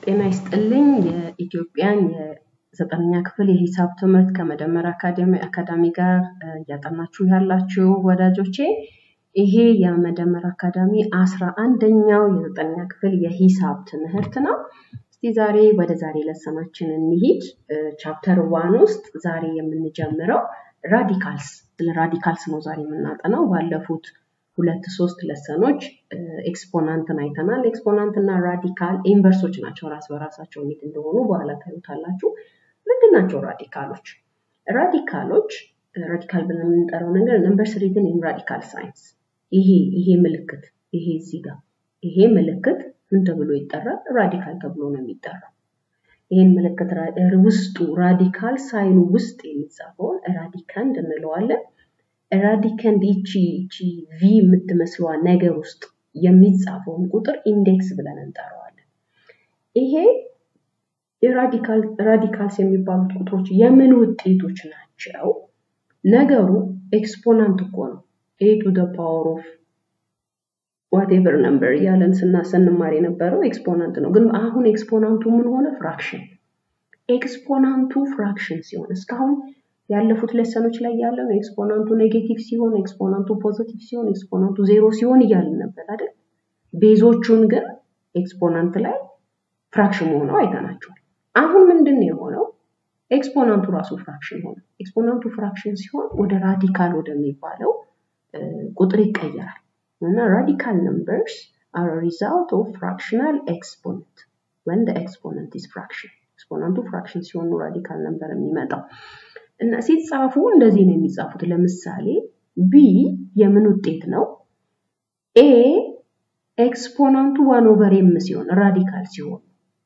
ጤና ይስጥልኝ የኢትዮጵያን የዘጠነኛ ክፍል የሂሳብ ትምህርት ከመደመር አካዳሚ አካዳሚ ጋር እያጠናችሁ ያላችሁ ወዳጆቼ ይሄ የመደመር አካዳሚ አስራ አንደኛው የዘጠነኛ ክፍል የሂሳብ ትምህርት ነው። እስቲ ዛሬ ወደ ዛሬ ለሰናችን እንሂድ። ቻፕተር ዋን ውስጥ ዛሬ የምንጀምረው ራዲካልስ ስለ ራዲካልስ ነው ዛሬ የምናጠናው። ባለፉት ሁለት ሶስት ለሰኖች ኤክስፖናንትን አይተናል። ኤክስፖናንት እና ራዲካል ኢንቨርሶች ናቸው። ራስ በራሳቸው እንዴት እንደሆኑ በኋላ ታዩታላችሁ። ምንድን ናቸው ራዲካሎች? ራዲካሎች ራዲካል ብለን የምንጠራው ነገር ነምበርስ ሪትን ኢን ራዲካል ሳይንስ ይሄ ይሄ ምልክት ይሄ እዚህ ጋር ይሄ ምልክት ምን ተብሎ ይጠራል? ራዲካል ተብሎ ነው የሚጠራው። ይህን ምልክት ውስጡ ራዲካል ሳይኑ ውስጥ የሚጻፈውን ራዲካንድ እንለዋለን። ራዲካንድ ይቺ ይቺ ቪ የምትመስለዋ ነገር ውስጥ የሚጻፈውን ቁጥር ኢንዴክስ ብለን እንጠራዋለን። ይሄ ራዲካልስ የሚባሉት ቁጥሮች የምን ውጤቶች ናቸው? ነገሩ ኤክስፖናንት እኮ ነው። ኤ ቱ ደ ፓወር ኦፍ ዋቴቨር ነምበር እያለን ስና ስንማር የነበረው ኤክስፖናንት ነው። ግን አሁን ኤክስፖናንቱ ምን ሆነ? ፍራክሽን። ኤክስፖናንቱ ፍራክሽን ሲሆን እስካሁን ያለፉት ለሰኖች ላይ ያለው ኤክስፖናንቱ ኔጌቲቭ ሲሆን፣ ኤክስፖናንቱ ፖዚቲቭ ሲሆን፣ ኤክስፖናንቱ ዜሮ ሲሆን እያልን ነበር አይደል? ቤዞቹን ግን ኤክስፖናንት ላይ ፍራክሽን ሆነው አይተናቸዋል። አሁን ምንድን ነው የሆነው? ኤክስፖናንቱ ራሱ ፍራክሽን ሆነ። ኤክስፖናንቱ ፍራክሽን ሲሆን ወደ ራዲካል ወደሚባለው ቁጥር ይቀየራል እና ራዲካል ነምበርስ አር ሪዛልት ኦፍ ፍራክሽናል ኤክስፖነንት ወን ኤክስፖነንት ኢዝ ፍራክሽን። ኤክስፖናንቱ ፍራክሽን ሲሆን ራዲካል ነምበር የሚመጣው እና ሲጻፉ እንደዚህ ነው የሚጻፉት። ለምሳሌ ቢ የምን ውጤት ነው? ኤ ኤክስፖናንቱ ዋን ኦቨር ኤም ሲሆን ራዲካል ሲሆን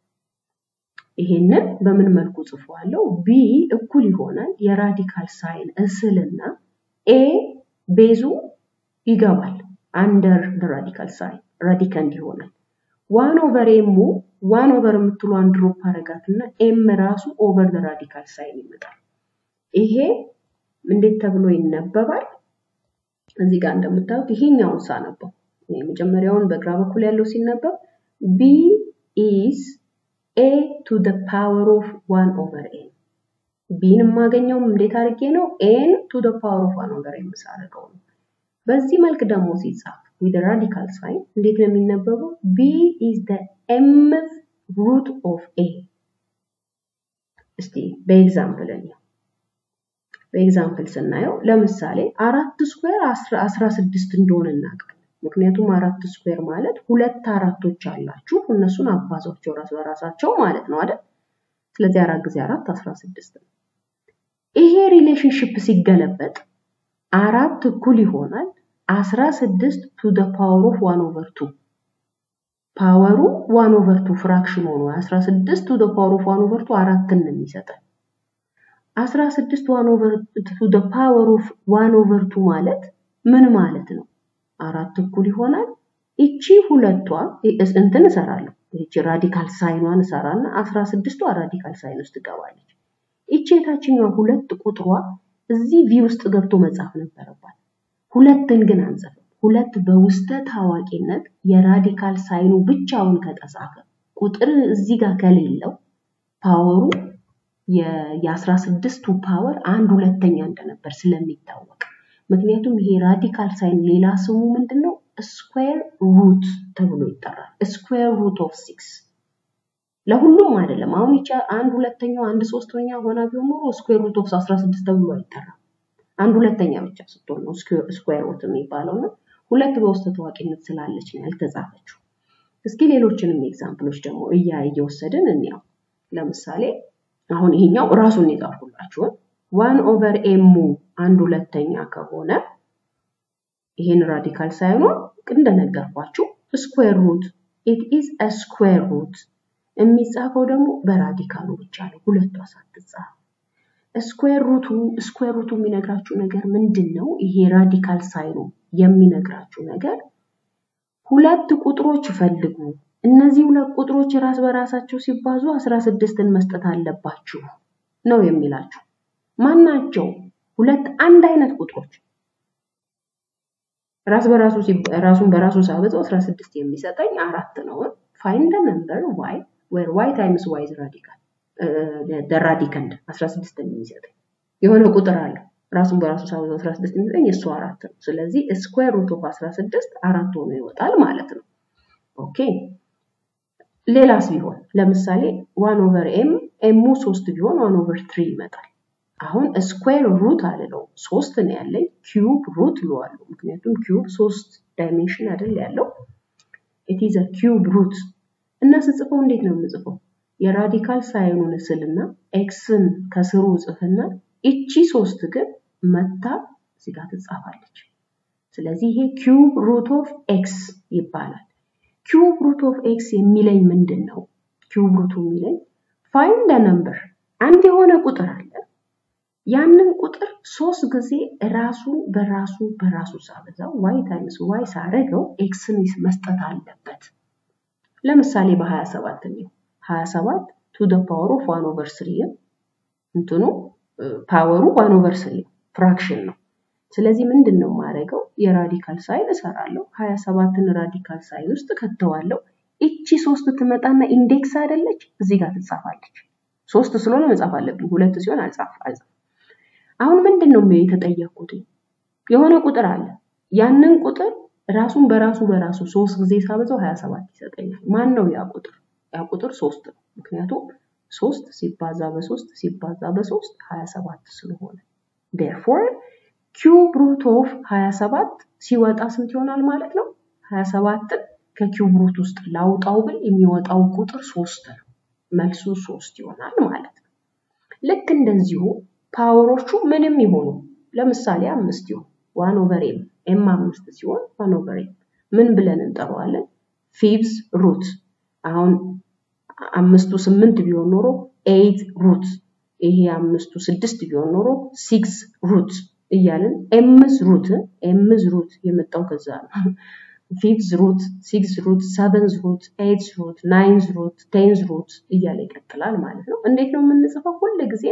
ይሄንን በምን መልኩ ጽፏለሁ? ቢ እኩል ይሆናል የራዲካል ሳይን እስልና ኤ ቤዙ ይገባል አንደር ራዲካል ሳይን ራዲካንድ ይሆናል። ዋን ኦቨር ኤሙ ዋን ኦቨር የምትሏን ድሮፕ አረጋትና ኤም ራሱ ኦቨር ራዲካል ሳይን ይመጣል። ይሄ እንዴት ተብሎ ይነበባል? እዚህ ጋር እንደምታዩት ይሄኛውን ሳነበው የመጀመሪያውን በግራ በኩል ያለው ሲነበብ ቢ ኢዝ ኤ ቱ ደ ፓወር ኦፍ ዋን ኦቨር ኤን ቢን የማገኘው እንዴት አድርጌ ነው? ኤን ቱ ደ ፓወር ኦፍ ዋን ኦቨር ኤን ሳደርገው ነው። በዚህ መልክ ደግሞ ሲጻፍ ዊዝ ራዲካል ሳይን እንዴት ነው የሚነበበው? ቢ ኢዝ ደ ኤምዝ ሩት ኦፍ ኤ። እስቲ በኤግዛምፕል እንየው። በኤግዛምፕል ስናየው ለምሳሌ አራት ስኩዌር አስራ ስድስት እንደሆነ እናውቃለን። ምክንያቱም አራት ስኩዌር ማለት ሁለት አራቶች አላችሁ እነሱን አባዟቸው ራስ በራሳቸው ማለት ነው አይደል? ስለዚህ አራት ጊዜ አራት አስራ ስድስት ነው። ይሄ ሪሌሽንሽፕ ሲገለበጥ አራት እኩል ይሆናል አስራ ስድስት ቱ ደ ፓወር ኦፍ ዋን ኦቨር ቱ ፓወሩ ዋን ኦቨር ቱ ፍራክሽን ሆኖ አስራ ስድስት ቱ ደ ፓወር ኦፍ ዋን ኦቨር ቱ አራትን ነው የሚሰጠን። አስራ ስድስት ዋን ኦቨር ቱ ደ ፓወር ኦፍ ዋን ኦቨር ቱ ማለት ምን ማለት ነው? አራት እኩል ይሆናል እቺ ሁለቷ እንትን እሰራለሁ እቺ ራዲካል ሳይኗን እሰራና አስራ ስድስቷ ራዲካል ሳይን ውስጥ ትገባለች። እቺ የታችኛዋ ሁለት ቁጥሯ እዚህ ቪ ውስጥ ገብቶ መጻፍ ነበረባት። ሁለትን ግን አንጽፍም። ሁለት በውስጠ ታዋቂነት የራዲካል ሳይኑ ብቻውን ከተጻፈ ቁጥር እዚህ ጋር ከሌለው ፓወሩ የአስራ ስድስቱ ፓወር አንድ ሁለተኛ እንደነበር ስለሚታወቅ ምክንያቱም ይሄ ራዲካል ሳይን ሌላ ስሙ ምንድን ነው? ስኩዌር ሩት ተብሎ ይጠራል። ስኩዌር ሩት ኦፍ ሲክስ ለሁሉም አይደለም። አሁን ይቻ አንድ ሁለተኛው አንድ ሶስተኛ ሆና ቢሆን ኖሮ ስኩዌር ሩት ኦፍ 16 ተብሎ አይጠራም። አንድ ሁለተኛ ብቻ ስትሆን ነው ስኩዌር ሩት የሚባለው ነው። ሁለት በውስጥ ታዋቂነት ስላለች ነው ያልተጻፈችው። እስኪ ሌሎችንም ኤግዛምፕሎች ደግሞ እያ እየወሰድን እንያው። ለምሳሌ አሁን ይሄኛው ራሱን የጻፍኩላችሁን ዋን ኦቨር ኤሙ አንድ ሁለተኛ ከሆነ ይሄን ራዲካል ሳይሆን እንደነገርኳችሁ ስኩዌር ሩት ኢት ኢዝ አ ስኩዌር ሩት የሚጻፈው ደግሞ በራዲካሉ ብቻ ነው፣ ሁለቷ ሳትጻፍ። ስኩዌር ሩቱ ስኩዌር ሩቱ የሚነግራችሁ ነገር ምንድን ነው? ይሄ ራዲካል ሳይኑ የሚነግራችሁ ነገር ሁለት ቁጥሮች ፈልጉ። እነዚህ ሁለት ቁጥሮች ራስ በራሳቸው ሲባዙ አስራ ስድስትን መስጠት አለባችሁ ነው የሚላችሁ። ማናቸው? ሁለት አንድ አይነት ቁጥሮች ራስ በራሱ ራሱን በራሱ ሳበዛው 16 የሚሰጠኝ አራት ነው። ፋይንድ ነምበር ዋይ ዌር ዋይ ታይምስ ዋይ ራዲካል ራዲካንድ 16 የሚሰጠኝ የሆነ ቁጥር አለው ራሱን በራሱ ሳበዛው 16 የሚሰጠኝ እሱ አራት ነው። ስለዚህ ስኩዌር ሩት ኦፍ 16 አራት ሆኖ ይወጣል ማለት ነው። ኦኬ ሌላስ ቢሆን ለምሳሌ ዋን ኦቨር ኤም ኤሙ ሶስት ቢሆን ዋን ኦቨር ትሪ ይመጣል። አሁን ስኩዌር ሩት አልለው ሶስት ነው ያለኝ ኪዩብ ሩት እለዋለሁ። ምክንያቱም ኪዩብ ሶስት ዳይሜንሽን አይደል ያለው ኢት ኢዝ አ ኪዩብ ሩት እና ስጽፈው እንዴት ነው የምጽፈው? የራዲካል ሳይኑን እስልና ኤክስን ከስሩ ጽፍና እቺ ሶስት ግን መታ እዚህ ጋር ትጻፋለች። ስለዚህ ይሄ ኪዩብ ሩት ኦፍ ኤክስ ይባላል። ኪዩብ ሩት ኦፍ ኤክስ የሚለኝ ምንድን ነው? ኪዩብ ሩቱ የሚለኝ ፋይንድ ነምበር አንድ የሆነ ቁጥር አለ። ያንን ቁጥር ሶስት ጊዜ ራሱን በራሱ በራሱ ሳበዛው ዋይ ታይምስ ዋይ ሳረገው ኤክስን መስጠት አለበት። ለምሳሌ በ27 ነው 27 ቱ ደ ፓወር ኦፍ ዋን ኦቨር ስሪ እንትኑ ፓወሩ ዋን ኦቨር ስሪ ፍራክሽን ነው። ስለዚህ ምንድን ነው የማደርገው? የራዲካል ሳይን እሰራለሁ። 27ን ራዲካል ሳይን ውስጥ ከተዋለሁ። እቺ ሶስት ትመጣና ኢንዴክስ አይደለች እዚህ ጋር ትጻፋለች። ሶስት ስለሆነ መጻፍ አለብኝ። ሁለት ሲሆን አልጻፍ አልጻፍ። አሁን ምንድን ነው የተጠየቅኩት? የሆነ ቁጥር አለ። ያንን ቁጥር ራሱን በራሱ በራሱ ሶስት ጊዜ ሳበዛው 27 ይሰጠኛል። ማን ነው ያ ቁጥር? ያ ቁጥር ሶስት ነው። ምክንያቱም ሶስት ሲባዛ በሶስት ሲባዛ በሶስት 27 ስለሆነ ዴርፎር ኪዩብ ሩት ኦፍ 27 ሲወጣ ስንት ይሆናል ማለት ነው? 27ን ከኪዩብ ሩት ውስጥ ላውጣው ብል የሚወጣው ቁጥር ሶስት ነው። መልሱ ሶስት ይሆናል ማለት ነው። ልክ እንደዚሁ ፓወሮቹ ምንም ይሆኑ ለምሳሌ አምስት ይሆን ዋን ኦቨር ኤም ኤም አምስት ሲሆን ዋን ኦቨር ኤም ምን ብለን እንጠራዋለን? ፊቭዝ ሩት። አሁን አምስቱ ስምንት ቢሆን ኖሮ ኤይት ሩት፣ ይሄ አምስቱ ስድስት ቢሆን ኖሮ ሲክስ ሩት እያልን ኤምዝ ሩት ኤምዝ ሩት የመጣው ከዛ ነው። ፊፍዝ ሩት፣ ሲክስ ሩት፣ ሰቨንዝ ሩት፣ ኤይትዝ ሩት፣ ናይንዝ ሩት፣ ቴንዝ ሩት እያለ ይቀጥላል ማለት ነው። እንዴት ነው የምንጽፈው? ሁል ጊዜ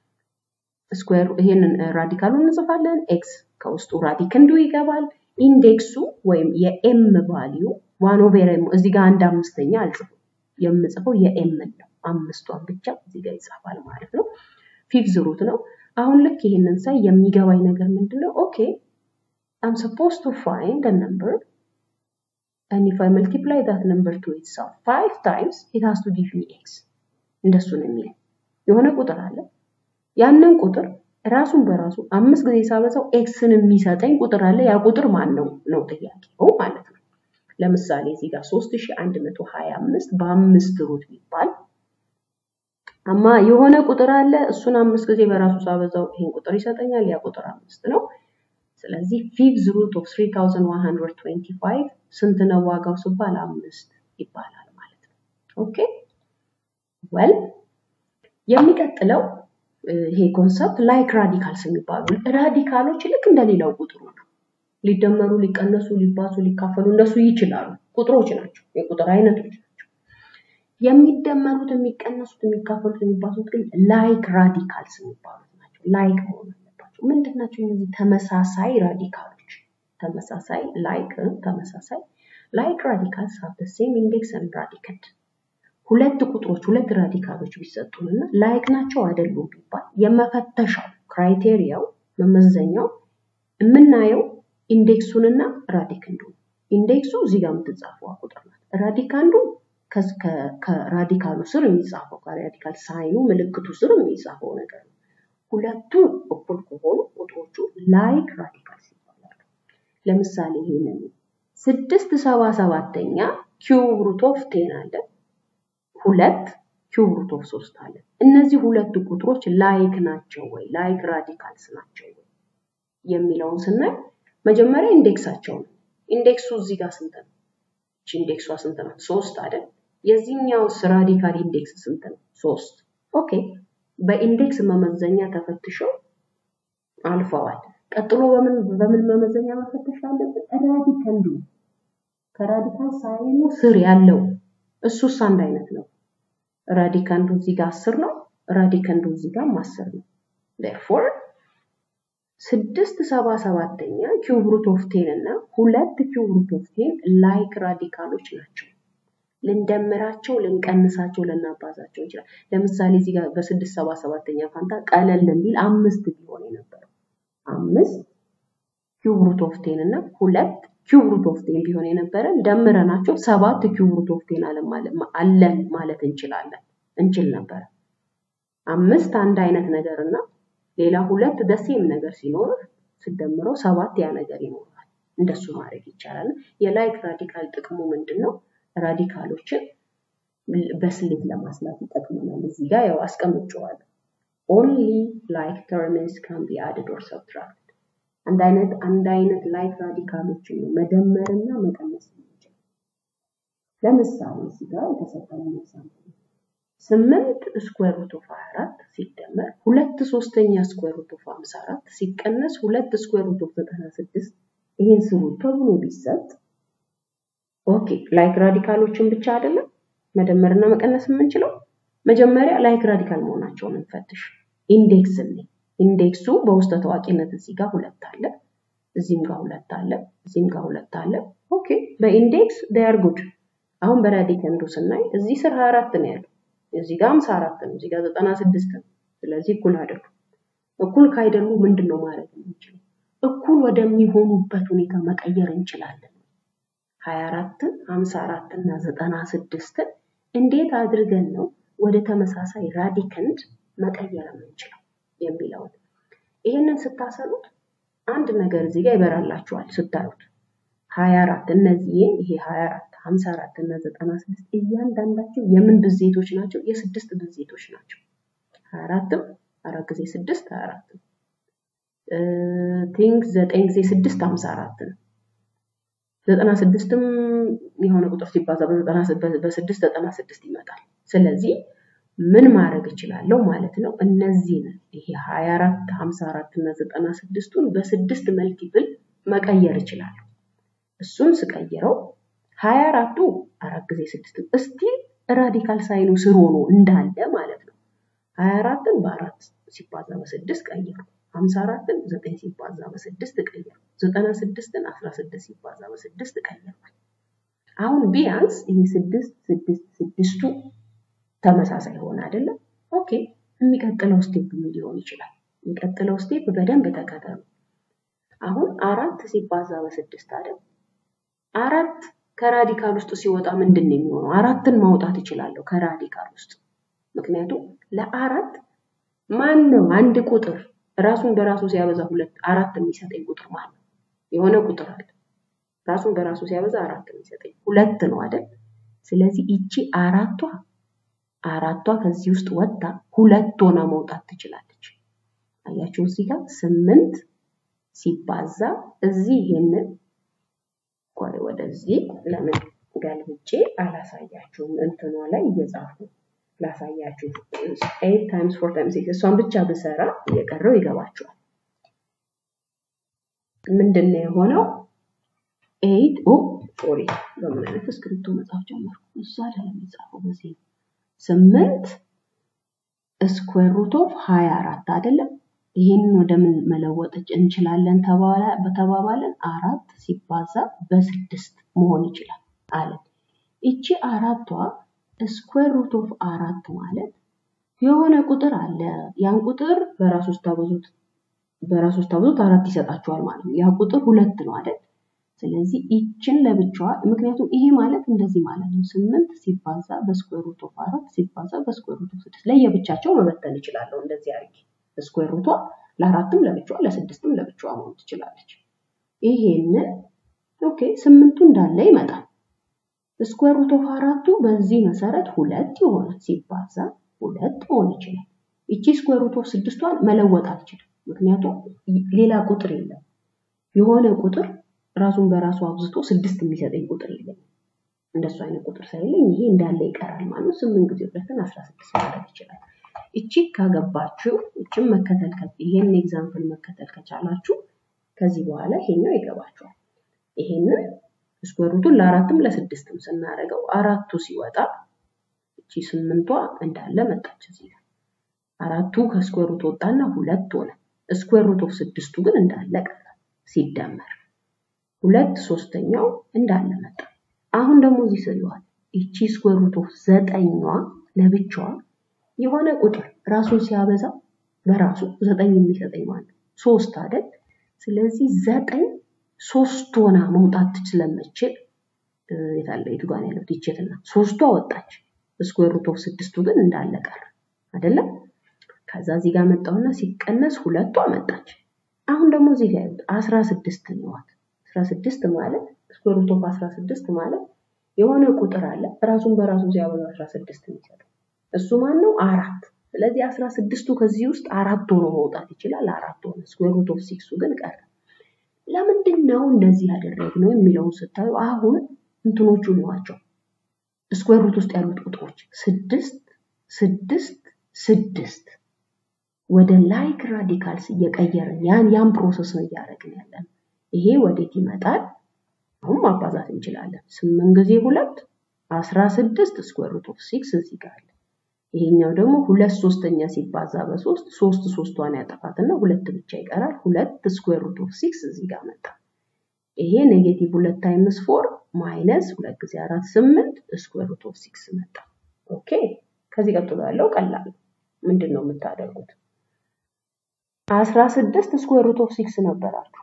ስኩዌር ይሄንን ራዲካሉን እንጽፋለን። ኤክስ ከውስጡ ራዲክንዱ ይገባል። ኢንዴክሱ ወይም የኤም ቫሊዩ ዋን ኦቨር ኤም እዚህ ጋር አንድ አምስተኛ አልጽፍም። የምጽፈው የኤምን ነው። አምስቷን ብቻ እዚህ ጋር ይጻፋል ማለት ነው። ፊፍዝ ሩት ነው። አሁን ልክ ይሄንን ሳይ የሚገባኝ ነገር ምንድነው? ኦኬ አም ሰፖዝ ቱ ፋይንድ አ ነምበር and if I multiply that number to itself five times it has to give me x እንደሱ ነው የሚለው የሆነ ቁጥር አለ ያንን ቁጥር ራሱን በራሱ አምስት ጊዜ ሳበዛው ኤክስን የሚሰጠኝ ቁጥር አለ ያ ቁጥር ማን ነው ነው ጥያቄው ማለት ነው ለምሳሌ እዚህ ጋር 3125 በአምስት ሩት ቢባል አማ የሆነ ቁጥር አለ እሱን አምስት ጊዜ በራሱ ሳበዛው ይሄን ቁጥር ይሰጠኛል ያ ቁጥር አምስት ነው ስለዚህ ፊፍዝ ሩት ኦፍ 3125 ስንት ነው ዋጋው ሲባል አምስት ይባላል ማለት ነው ኦኬ ወል የሚቀጥለው ይሄ ኮንሰፕት ላይክ ራዲካልስ የሚባሉ ራዲካሎች ልክ እንደሌላው ቁጥሩ ነው ሊደመሩ ሊቀነሱ ሊባዙ ሊካፈሉ እንደሱ ይችላሉ ቁጥሮች ናቸው የቁጥር አይነቶች ናቸው የሚደመሩት የሚቀነሱት የሚካፈሉት የሚባዙት ግን ላይክ ራዲካልስ የሚባሉት ናቸው ላይክ መሆን አለባቸው ምንድን ናቸው እነዚህ ተመሳሳይ ራዲካሎች ተመሳሳይ ላይክ ተመሳሳይ ላይክ ራዲካልስ ሃቭ ዘ ሴም ኢንዴክስ ኤንድ ራዲካንድ ሁለት ቁጥሮች ሁለት ራዲካሎች ቢሰጡንና ላይክ ናቸው አይደሉም ቢባል የመፈተሻው ክራይቴሪያው መመዘኛው የምናየው ኢንዴክሱንና ራዲካንዱ ኢንዴክሱ እዚህ ጋር የምትጻፈው ቁጥር ናት ራዲካንዱ ከራዲካሉ ስር የሚጻፈው ከራዲካል ሳይኑ ምልክቱ ስር የሚጻፈው ነገር ነው ሁለቱ እኩል ከሆኑ ቁጥሮቹ ላይክ ራዲካልስ ይባላሉ ለምሳሌ ይሄንን ስድስት ሰባ ሰባተኛ ኪዩብ ሩት ኦፍ ቴን አለ ሁለት ኪዩብ ሩት ኦፍ ሶስት አለ እነዚህ ሁለቱ ቁጥሮች ላይክ ናቸው ወይ ላይክ ራዲካልስ ናቸው ወይ የሚለውን ስናይ መጀመሪያ ኢንዴክሳቸው ነው ኢንዴክሱ እዚህ ጋር ስንት ነው እቺ ኢንዴክሷ ስንት ነው ሶስት አይደል የዚህኛው ራዲካል ኢንዴክስ ስንት ነው ሶስት ኦኬ በኢንዴክስ መመዘኛ ተፈትሸው አልፈዋል ቀጥሎ በምን በምን መመዘኛ መፈተሽ አለብን ራዲካንዱ ከራዲካል ሳይኑ ስር ያለው እሱስ አንድ አይነት ነው ራዲካንዱ እዚህ ጋር አስር ነው ራዲካንዱ እዚህ ጋር አስር ነው therefore ስድስት ሰባ ሰባተኛ ኪዩብ ሩት ኦፍ ቴን እና ሁለት ኪዩብ ሩት ኦፍ ቴን ላይክ ራዲካሎች ናቸው ልንደምራቸው፣ ልንቀንሳቸው፣ ልናባዛቸው እንችላል። ለምሳሌ እዚህ ጋር በስድስት ሰባ ሰባተኛ ፋንታ ቀለል እንዲል አምስት ቢሆን የነበረው አምስት ኪዩብ ሩት ኦፍ ቴን እና ሁለት ኪዩብ ሩት ኦፍ ቴን ቢሆን የነበረን ደምረናቸው ሰባት ኪዩብ ሩት ኦፍ ቴን አለን ማለት እንችላለን እንችል ነበረ። አምስት አንድ አይነት ነገር እና ሌላ ሁለት ደሴም ነገር ሲኖር ስደምረው ሰባት ያ ነገር ይኖራል። እንደሱ ማድረግ ይቻላል። የላይክ ራዲካል ጥቅሙ ምንድን ነው? ራዲካሎችን በስሌት ለማስላት ይጠቅመናል። እዚህ ጋር ያው አስቀምጨዋለሁ። ኦንሊ ላይክ ተርምስ ካን ቢ አድድ ኦር ሰብትራክት አንድ አይነት አንድ አይነት ላይክ ራዲካሎችን ነው መደመርና መቀነስ የሚችል። ለምሳሌ እዚህ ጋር የተሰጠን ኤግዛምፕል ስምንት ስኩዌር ሩት ኦፍ 24 ሲደመር ሁለት ሶስተኛ ስኩዌር ሩት ኦፍ 54 ሲቀነስ ሁለት ስኩዌር ሩት ኦፍ 96 ይሄን ስሩ ተብሎ ቢሰጥ ኦኬ ላይክ ራዲካሎችን ብቻ አይደለም መደመርና መቀነስ የምንችለው መጀመሪያ ላይክ ራዲካል መሆናቸውን እንፈትሽ። ኢንዴክስ እንይ። ኢንዴክሱ በውስጠ ታዋቂነት እዚህ ጋር ሁለት አለ፣ እዚህም ጋር ሁለት አለ፣ እዚህም ጋር ሁለት አለ። ኦኬ በኢንዴክስ ዴይ ጉድ። አሁን በራዲካንዱ ስናይ እዚህ ስር 24 ነው ያለው፣ እዚህ ጋር 54 ነው፣ እዚህ ጋር 96 ነው። ስለዚህ እኩል አይደሉም። እኩል ካይደሉ ምንድን ነው ማድረግ የምንችለው? እኩል ወደሚሆኑበት ሁኔታ መቀየር እንችላለን። 24ን 54 እና 96ን እንዴት አድርገን ነው ወደ ተመሳሳይ ራዲከንድ መቀየር የምንችለው የሚለውን ይህንን ስታሰሉት አንድ ነገር እዚህ ጋር ይበራላችኋል ስታዩት 24 እነዚህ ይሄ 24 54 እና 96 እያንዳንዳቸው የምን ብዜቶች ናቸው? የስድስት ብዜቶች ናቸው። 24ም አራት ጊዜ ስድስት 24 ነው። ቲንክ ዘጠኝ ጊዜ ስድስት 54 ነው። ዘጠና ስድስትም የሆነ ቁጥር ሲባዛ በስድስት ዘጠና ስድስት ይመጣል። ስለዚህ ምን ማድረግ እችላለሁ ማለት ነው? እነዚህን ይሄ 24 54 እና 96ቱን በስድስት መልቲፕል መቀየር እችላለሁ። እሱን ስቀይረው 24ቱ አራት ጊዜ ስድስት እስቲ ራዲካል ሳይኑ ስር ሆኖ እንዳለ ማለት ነው። 24ን በአራት ሲባዛ በስድስት ቀይሩ። 54ን 9 ሲባዛ በስድስት ቀይሩ። 96ን 16 ሲባዛ በስድስት ቀይሩ። አሁን ቢያንስ ይሄ ስድስት ስድስት ስድስቱ ተመሳሳይ ሆነ አይደለም? ኦኬ የሚቀጥለው ስቴፕ ምን ሊሆን ይችላል? የሚቀጥለው ስቴፕ በደንብ ተከተሉ። አሁን አራት ሲባዛ በስድስት አይደል? አራት ከራዲካል ውስጥ ሲወጣ ምንድን ነው የሚሆነው? አራትን ማውጣት እችላለሁ ከራዲካል ውስጥ ምክንያቱም ለአራት ማን ነው አንድ ቁጥር ራሱን በራሱ ሲያበዛ ሁለት አራት የሚሰጠኝ ቁጥር ማለት ነው። የሆነ ቁጥር አለ ራሱን በራሱ ሲያበዛ አራት የሚሰጠኝ ሁለት ነው አይደል? ስለዚህ ይቺ አራቷ አራቷ ከዚህ ውስጥ ወጥታ ሁለት ሆና መውጣት ትችላለች። አያችሁ እዚህ ጋር ስምንት ሲባዛ እዚህ ይሄንን ቆይ ወደዚህ ለምን ገልብጬ አላሳያችሁም? እንትኗ ላይ እየጻፉ ላሳያችሁ። ኤይት ታይምስ ፎር ታይምስ ሲክስ እሷን ብቻ ብሰራ እየቀረው ይገባችኋል። ምንድን ነው የሆነው? ኤይት ኦ ሶሪ፣ በምን አይነት እስክሪፕቶ መጻፍ ጀመርኩ? እዛ አይደለም የሚጻፈው በዚህ ነው። ስምንት ስኩዌር ሩት ኦፍ ሀያ አራት አይደለም። ይህንን ወደ ምን መለወጥ እንችላለን በተባባለን አራት ሲባዛ በስድስት መሆን ይችላል አለን። ይቺ አራቷ ስኩዌር ሩት ኦፍ አራት ማለት የሆነ ቁጥር አለ። ያን ቁጥር በራሱ ስታበዙት በራሱ ስታበዙት አራት ይሰጣችኋል ማለት ነው። ያ ቁጥር ሁለት ነው አይደል? ስለዚህ ይችን ለብቻዋ ምክንያቱም ይሄ ማለት እንደዚህ ማለት ነው። ስምንት ሲባዛ በስኩዌር ሩት ኦፍ አራት ሲባዛ በስኩዌር ሩት ኦፍ ስድስት ለየብቻቸው መበተን እችላለሁ። እንደዚህ አድርጌ ስኩዌር ሩቷ ለአራትም ለብቻዋ ለስድስትም ለብቻዋ መሆን ትችላለች። ይሄንን ኦኬ ስምንቱ እንዳለ ይመጣል። ስኩዌር ሩት ኦፍ አራቱ በዚህ መሰረት ሁለት ይሆናል ሲባዛ ሁለት መሆን ይችላል። ይቺ ስኩዌር ሩት ኦፍ ስድስቷን መለወጥ አልችልም፣ ምክንያቱም ሌላ ቁጥር የለም። የሆነ ቁጥር ራሱን በራሱ አብዝቶ ስድስት የሚሰጠኝ ቁጥር የለም። እንደሱ አይነት ቁጥር ሳይለኝ ይሄ እንዳለ ይቀራል ማለት ነው። ስምንት ጊዜ ሁለትን አስራ ስድስት ማድረግ ይችላል። እቺ ካገባችሁ እችም መከተል ይሄን ኤግዛምፕል መከተል ከቻላችሁ ከዚህ በኋላ ይሄኛው ይገባችኋል። ይሄንን ስኩዌር ሩቱን ለአራትም ለስድስትም ስናደርገው አራቱ ሲወጣ እቺ ስምንቷ እንዳለ መጣች እዚህ ጋር አራቱ ከስኩዌር ሩት ወጣና ሁለት ሆነ። ስኩዌር ሩት ኦፍ ስድስቱ ግን እንዳለ ቀረ ሲደመር ሁለት ሶስተኛው እንዳለ መጣ። አሁን ደግሞ እዚህ ስሪዋል ይቺ ስኩዌር ሩት ኦፍ ዘጠኟ ለብቻዋ የሆነ ቁጥር ራሱን ሲያበዛ በራሱ ዘጠኝ የሚሰጠኝ ማለት ሶስት አይደል? ስለዚህ ዘጠኝ ሶስት ሆና መውጣት ስለምችል የታለ የቱ ጋር ያለው ዲቼትና ሶስቷ ወጣች። ስኩዌር ሩት ኦፍ ስድስቱ ግን እንዳለ ቀረ አይደለም? ከዛ እዚህ ጋር መጣውና ሲቀነስ ሁለቷ መጣች። አሁን ደግሞ እዚህ ጋር ያሉት አስራ ስድስት ነዋት። አስራ ስድስት ማለት ስኩዌር ሩት ኦፍ አስራ ስድስት ማለት የሆነ ቁጥር አለ ራሱን በራሱ ሲያበዛ አስራ ስድስት የሚሰጠው እሱ ማን ነው? አራት። ስለዚህ አስራ ስድስቱ ከዚህ ውስጥ አራት ሆኖ መውጣት ይችላል። አራት ሆነ። ስኩዌር ሩት ኦፍ ሲክሱ ግን ቀረ። ለምንድን ነው እንደዚህ ያደረግነው የሚለውን ስታዩ አሁን እንትኖቹ ነዋቸው ስኩዌር ሩት ውስጥ ያሉት ቁጥሮች ስድስት ስድስት ስድስት ወደ ላይክ ራዲካልስ እየቀየርን ያን ያን ፕሮሰስ ነው እያደረግን ያለን። ይሄ ወዴት ይመጣል? አሁን ማባዛት እንችላለን። ስምንት ጊዜ ሁለት አስራ ስድስት ስኩዌር ሩት ኦፍ ሲክስ እዚህ ጋር አለ። ይሄኛው ደግሞ ሁለት ሶስተኛ ሲባዛ በሶስት ሶስት ሶስቷን ያጠፋትና ሁለት ብቻ ይቀራል። ሁለት ስኩዌር ሩት ኦፍ ሲክስ እዚህ ጋር መጣ። ይሄ ኔጌቲቭ ሁለት ታይምስ ፎር ማይነስ ሁለት ጊዜ አራት ስምንት ስኩዌር ሩት ኦፍ ሲክስ መጣ። ኦኬ ከዚህ ቀጥሎ ያለው ቀላል ምንድን ነው የምታደርጉት? አስራ ስድስት ስኩዌር ሩት ኦፍ ሲክስ ነበራችሁ።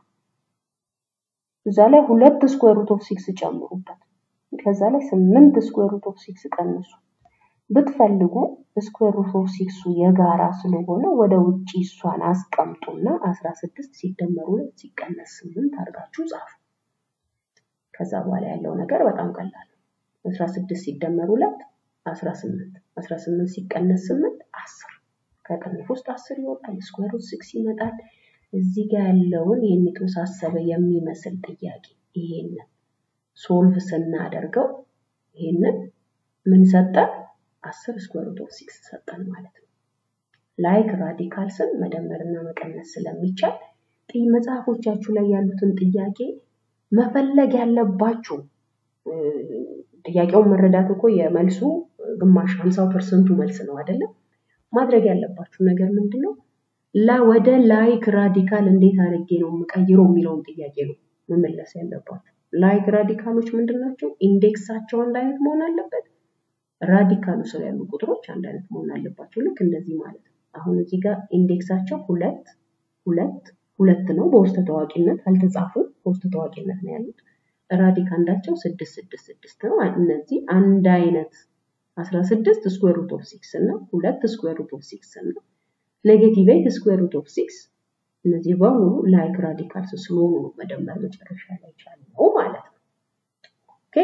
እዛ ላይ ሁለት ስኩዌር ሩት ኦፍ ሲክስ ጨምሩበት። ከዛ ላይ ስምንት ስኩዌር ሩት ኦፍ ሲክስ ቀንሱ። ብትፈልጉ ስኩዌር ሩት ኦፍ ሲክሱ የጋራ ስለሆነ ወደ ውጪ እሷን አስቀምጡና አስራ ስድስት ሲደመሩ ሁለት ሲቀነስ ስምንት አድርጋችሁ ጻፉ። ከዛ በኋላ ያለው ነገር በጣም ቀላል ነው። አስራ ስድስት ሲደመር ሁለት አስራ ስምንት አስራ ስምንት ሲቀነስ ስምንት አስር ከቅንፍ ውስጥ አስር ይወጣል። ስኩዌር ሩት ሲክስ ይመጣል። እዚህ ጋር ያለውን ይህን የተወሳሰበ የሚመስል ጥያቄ ይሄንን ሶልቭ ስናደርገው ይሄንን ምን ሰጠን? አስር ስኩዌር ሩት ኦፍ ሲክስ ሰጠን ማለት ነው። ላይክ ራዲካልስን መደመርና መቀነስ ስለሚቻል መጽሐፎቻችሁ ላይ ያሉትን ጥያቄ መፈለግ ያለባችሁ ጥያቄውን መረዳት እኮ የመልሱ ግማሽ ሀምሳው ፐርሰንቱ መልስ ነው አይደለም። ማድረግ ያለባችሁ ነገር ምንድን ነው? ወደ ላይክ ራዲካል እንዴት አድርጌ ነው የምቀይረው የሚለውን ጥያቄ ነው መመለስ ያለባችሁ። ላይክ ራዲካሎች ምንድን ናቸው? ኢንዴክሳቸው አንድ አይነት መሆን አለበት። ራዲካሉ ስር ያሉ ቁጥሮች አንድ አይነት መሆን አለባቸው። ልክ እንደዚህ ማለት ነው። አሁን እዚህ ጋር ኢንዴክሳቸው ሁለት ሁለት ሁለት ነው። በውስጥ ታዋቂነት አልተጻፉም። በውስጥ ታዋቂነት ነው ያሉት። ራዲካንዳቸው ስድስት ስድስት ስድስት ነው። እነዚህ አንድ አይነት አስራ ስድስት ስኩዌር ሩት ኦፍ ሲክስ እና ሁለት ስኩዌር ሩት ኦፍ ሲክስ እና ኔጌቲቭ ኤይት ስኩዌር ሩት ኦፍ ሲክስ እነዚህ በሙሉ ላይክ ራዲካልስ ስለሆኑ ነው መደመር መጨረሻ ላይ ቻልነው ማለት ነው። ኦኬ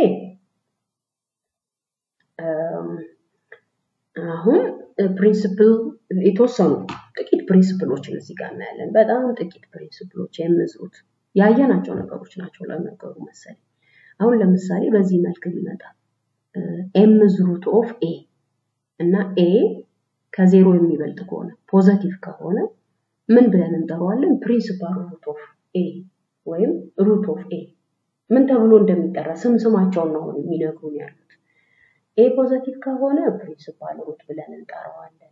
አሁን ፕሪንስፕል የተወሰኑ ጥቂት ፕሪንስፕሎችን እዚህ ጋር እናያለን። በጣም ጥቂት ፕሪንስፕሎች የምዝሩት ያየናቸው ነገሮች ናቸው ለነገሩ መሰለኝ። አሁን ለምሳሌ በዚህ መልክ ይመጣል ኤም ዝሩት ኦፍ ኤ እና ኤ ከዜሮ የሚበልጥ ከሆነ ፖዘቲቭ ከሆነ ምን ብለን እንጠራዋለን? ፕሪንሲፓል ሩት ኦፍ ኤ ወይም ሩት ኦፍ ኤ ምን ተብሎ እንደሚጠራ ስም ስማቸውን ነው የሚነግሩን ያሉት። ኤ ፖዘቲቭ ከሆነ ፕሪንሲፓል ሩት ብለን እንጠራዋለን።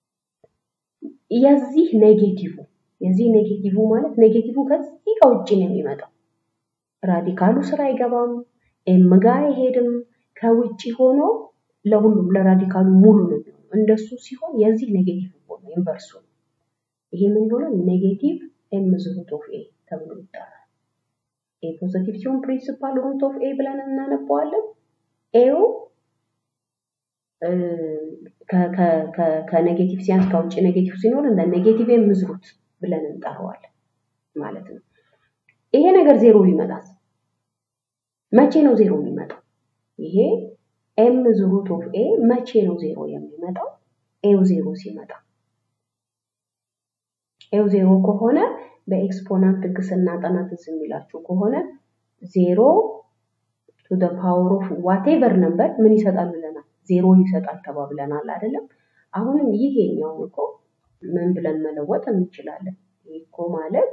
የዚህ ኔጌቲቭ የዚህ ኔጌቲቭ ማለት ኔጌቲቭ ከዚህ ከውጭ ነው የሚመጣው። ራዲካሉ ስራ አይገባም፣ ኤም ጋ አይሄድም። ከውጭ ሆኖ ለሁሉም ለራዲካሉ ሙሉ ነው የሚሆነው። እንደሱ ሲሆን የዚህ ኔጌቲቭ ሆነ ኢንቨርሱ ነው። ይሄ ምን ይሆናል? ኔጌቲቭ ኤም ሩት ኦፍ ኤ ተብሎ ይጠራል። ኤ ፖዘቲቭ ሲሆን ፕሪንሲፓል ሩት ኦፍ ኤ ብለን እናነበዋለን። ኤው ከኔጌቲቭ ሲያንስ ከውጭ ኔጌቲቭ ሲኖር እንደ ኔጌቲቭ ኤም ሩት ብለን እንጠራዋለን ማለት ነው። ይሄ ነገር ዜሮ ቢመጣስ መቼ ነው ዜሮ የሚመጣው? ይሄ ኤም ሩት ኦፍ ኤ መቼ ነው ዜሮ የሚመጣው? ኤው ዜሮ ሲመጣ ኤው ዜሮ ከሆነ በኤክስፖናንት ህግ ስናጠና ትዝ የሚላችሁ ከሆነ ዜሮ ቱ ደ ፓወር ኦፍ ዋቴቨር ነበር ምን ይሰጣል ብለናል? ዜሮ ይሰጣል ተባብለናል አይደለም? አሁንም ይሄኛውን እኮ ምን ብለን መለወጥ እንችላለን? ይህ እኮ ማለት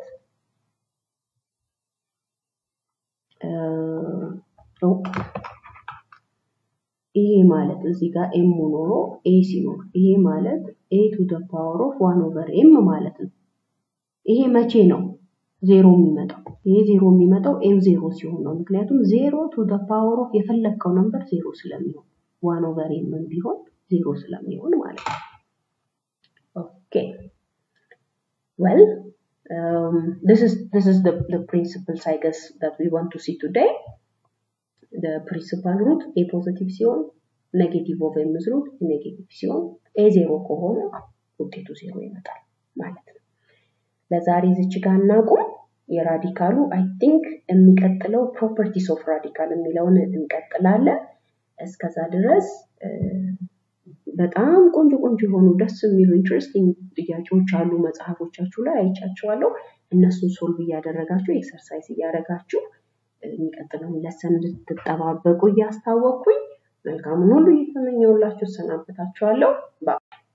ይሄ ማለት እዚህ ጋር ኤም ኖሮ ኤ ሲኖር ይሄ ማለት ኤ ቱ ደ ፓወር ኦፍ ዋን ኦቨር ኤም ማለት ነው። ይሄ መቼ ነው? ዜሮ የሚመጣው ይሄ ዜሮ የሚመጣው ኤም ዜሮ ሲሆን ነው። ምክንያቱም ዜሮ ቱ ደ ፓወር ኦፍ የፈለግከው ነምበር ዜሮ ስለሚሆን ዋን ኦቨር ኤምን ቢሆን ዜሮ ስለሚሆን ማለት ነው። ኦኬ ዌል this is this is the the principles I guess that we want to see today. The principal root a positive ሲሆን ኔጌቲቭ ኦፍ ኤምዝ ሩት ኔጌቲቭ ሲሆን ኤ ዜሮ ከሆነ ውጤቱ ዜሮ ይመጣል ማለት ነው። ለዛሬ ዝች ጋር እናቁም። የራዲካሉ አይ ቲንክ የሚቀጥለው ፕሮፐርቲስ ኦፍ ራዲካል የሚለውን እንቀጥላለን። እስከዛ ድረስ በጣም ቆንጆ ቆንጆ የሆኑ ደስ የሚሉ ኢንትረስቲንግ ጥያቄዎች አሉ መጽሐፎቻችሁ ላይ አይቻቸዋለሁ። እነሱን ሶልቭ እያደረጋችሁ ኤክሰርሳይዝ እያደረጋችሁ የሚቀጥለውን ለሰን እንድትጠባበቁ እያስታወቅኩኝ መልካሙን ሁሉ እየተመኘውላችሁ እሰናበታችኋለሁ።